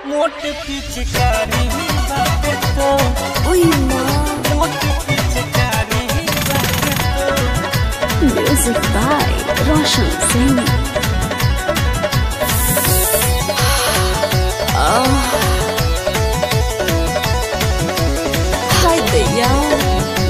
मोट पिचकारी बाटे तो Uy, ma. मोट पिचकारी बाटे तो Music by Roshan Singh. Oh. Hi there, y'all.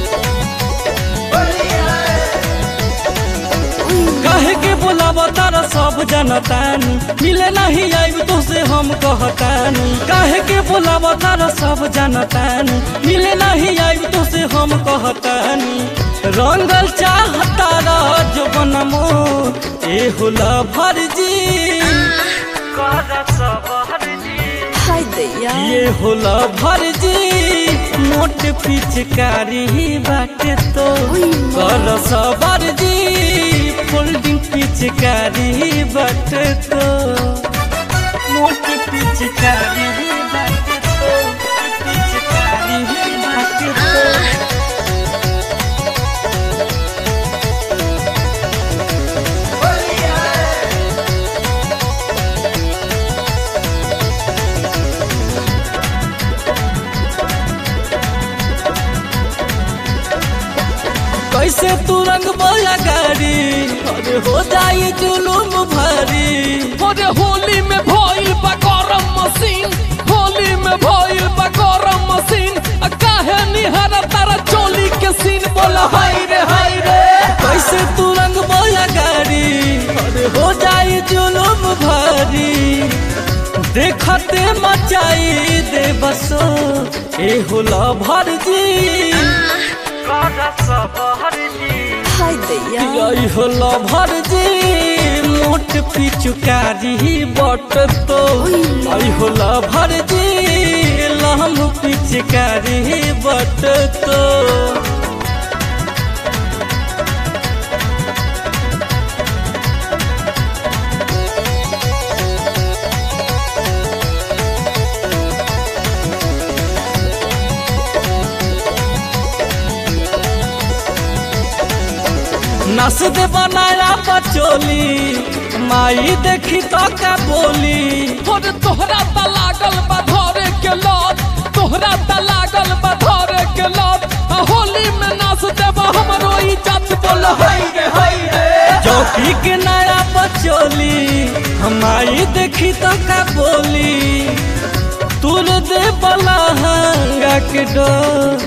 कहे के बोलावा तारा सब जनतानी मिले नहीं आइब तो से हम कहतानी कहे के बोलावा तारा सब जनतानी मिले नहीं आइब तो से हम कहतानी रंगल चाहता जो बनमो ए होला भरजी Hi there, y'all. ये होला भरजी मोट पिचकारी बाटे तो कर सबर जी फोल्डिंग पिचकारी बाटे तो मोट पिचकारी बाटे तो पिचकारी बाटे तो कैसे तू रंग बोया गाड़ी अरे हो जाई जुलूम भरी अरे होली में भइल बा गरम मशीन होली में भइल बा गरम मशीन आ काहे निहर तारा चोली के सीन बोला हाय रे हाय रे कैसे तू रंग बोया गाड़ी अरे हो जाई जुलूम भरी देखते मचाई दे बसो ए होला भरजी Hi there, y'all. यही होला भरजी मोट पिचुकारी बट तो आई होला भरजी लहम पिचकारी बट तो नस दे बनाया बचोली माई देखी तो का बोली अरे तोहरा त लागल बा धरे के लत तोहरा त लागल बा धरे के लत आ होली में नाच देबा हमरो इज्जत बोला हाय रे हाय रे चौकी के नया बचोली हमारी देखी तो का बोली तुर दे बला हंगा के डोर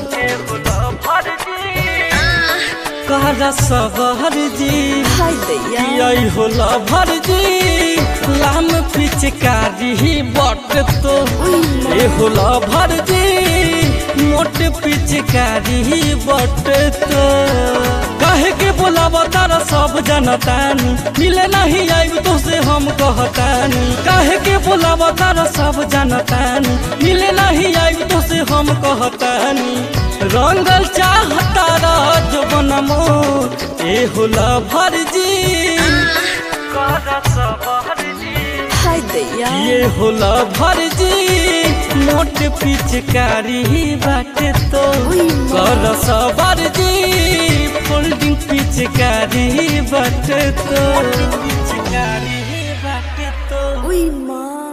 कहरा सबर जी Hi there, y'all. यही होला भरजी लाम पिचकारी बट तो ये होला भरजी मोट पिचकारी बट तो कहे के बोलावा तारा सब जनतानी मिले नहीं आइब तो से हम कहतानी कहे के बोलावा तारा सब जनतानी मिले नहीं आइब तो से हम कहतानी रंगल चाहता जो बनमो ए होला भरजी Hi there, y'all. ये होला भरजी मोट पिचकारी बाटे तो कर सबर जी फोल्डिंग पिचकारी बाटे तो पिचकारी बाटे तो Uy, ma.